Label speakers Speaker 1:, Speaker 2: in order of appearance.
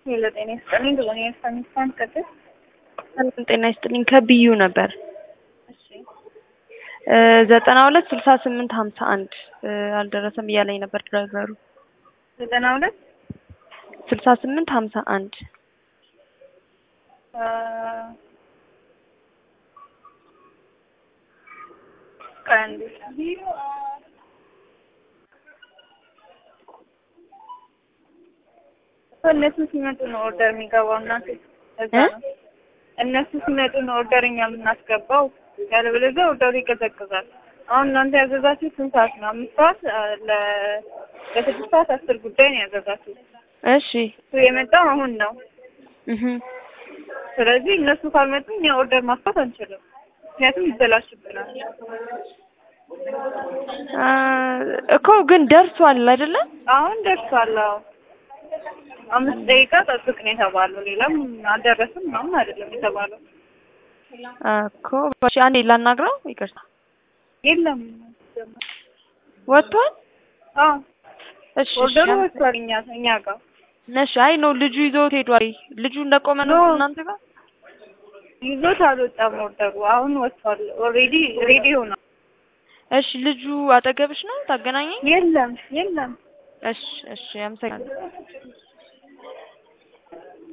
Speaker 1: ሄሎ ጤና ይስጥልኝ። ብሎኝ የሳሚስታን ቅድስ
Speaker 2: ሰላም ጤና ይስጥልኝ። ከብዩ ነበር
Speaker 1: እሺ
Speaker 2: ዘጠና ሁለት ስልሳ ስምንት ሀምሳ አንድ አልደረሰም እያለኝ ነበር ድራይቨሩ።
Speaker 1: ዘጠና ሁለት
Speaker 2: ስልሳ ስምንት ሀምሳ አንድ
Speaker 1: ቀንድ እነሱ ሲመጡ ነው ኦርደር የሚገባው። እናቴ እዛ ነው እነሱ ሲመጡ ነው ኦርደር እኛ የምናስገባው። ያለበለዚያ ኦርደሩ ይቀዘቅዛል። አሁን እናንተ ያዘዛችሁ ስንት ሰዓት ነው? አምስት ሰዓት ለ- ለስድስት ሰዓት አስር ጉዳይ ነው ያዘዛችሁ።
Speaker 2: እሺ
Speaker 1: እሱ የመጣው አሁን ነው።
Speaker 2: እህ
Speaker 1: ስለዚህ እነሱ ካልመጡ እኛ ኦርደር ማስፋት አንችልም፣ ምክንያቱም ይበላሽብናል።
Speaker 2: አ እኮ ግን ደርሷል አይደለ?
Speaker 1: አሁን ደርሷል። አዎ አምስት ደቂቃ ጠብቅ ነው የተባለው። ሌላም አልደረስም ምናምን አይደለም የተባለው።
Speaker 2: እኮ እሺ፣ አንዴ ላናግረው። ይቅርታ
Speaker 1: የለም
Speaker 2: ወጥቷል።
Speaker 1: አዎ
Speaker 2: እሺ
Speaker 1: ኦርደሩ
Speaker 2: እሺ፣
Speaker 1: ወጥቷል እኛ እኛ ጋር
Speaker 2: ነሽ አይ ነው ልጁ ይዞት ሄዷል። ልጁ እንደቆመ ነው
Speaker 1: ኖ።
Speaker 2: እናንተ ጋር
Speaker 1: ይዞት አልወጣም ኦርደሩ። አሁን ወጥቷል። ኦልሬዲ ሬዲ ሆኗል።
Speaker 2: እሺ ልጁ አጠገብሽ ነው ታገናኘኝ?
Speaker 1: የለም የለም
Speaker 2: እሺ እሺ፣ አመሰግናለሁ።